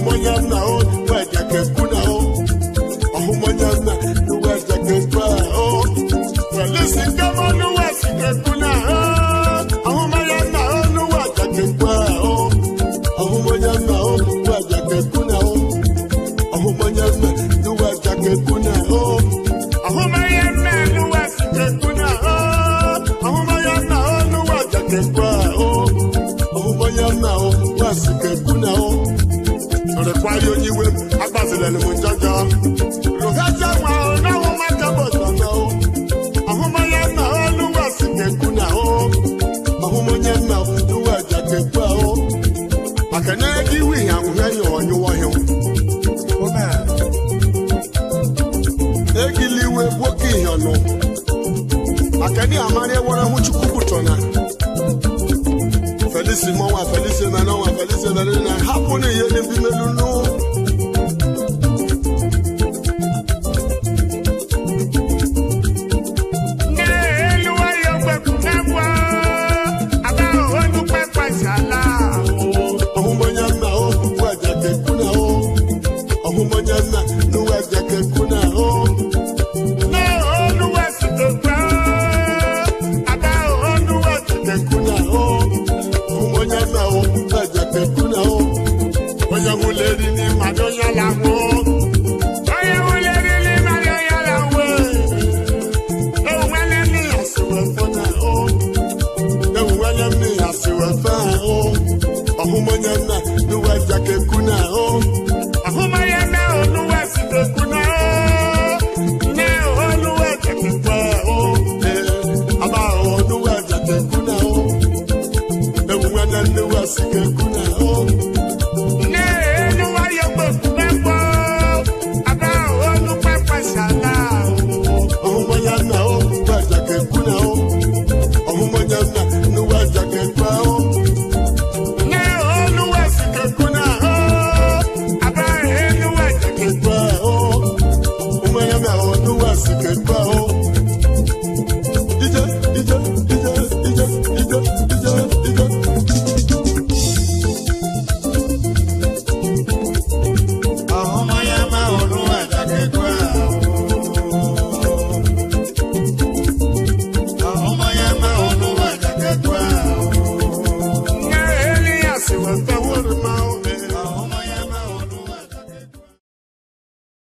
ọhụmanya nna o weja keku na o ọhụmanya nna weja keku a o welisi nkama nuwesi keku na o ọhụmanya nna o nuweja keku a o ọhụmanya nna o weja keku na o ọhụmanya nna nuweja keku na o ọhụmanya nna nuwesi keku na o ọhụmanya nna o nuweja keku a o ọhụmanya nna o wesi keku na o ọ̀rẹ́kwárí oníwé agbásílẹ̀ ni mo jọjọ. Rògbàjà wà ó náwó má jábọ̀ sọ̀nà o. Àhúmọ́yá náà ó lúwà sí kẹ̀kú náà o. Àhúmọ́yá náà lúwà jà kẹ̀kú à o. Àkànná kí wí ìyàwó ẹ̀yìn ọ̀nyún wọ̀nyún. Egiliwe gboke ìyànnú. Àkànní àmàlẹ́ wọ́rẹ́ hú chukwu tọ̀nà. Felice mọ́wá Felice mẹ́nà wá Felice mẹ́nà náà hapò ní iye ní bí mélòó nù. Ọ̀húnmọ́nyá nà ó wú ẹ̀jẹ̀ kẹ̀kú nà ó. Ọ̀húnmọ́nyá nà ló wú ẹ̀jẹ̀ kẹ̀kú nà ó. Kẹ̀kú nà ó. Ọ̀húnmọ́nyá nà ó wú ẹ̀jẹ̀ kẹ̀kú nà ó. Onye hụ lady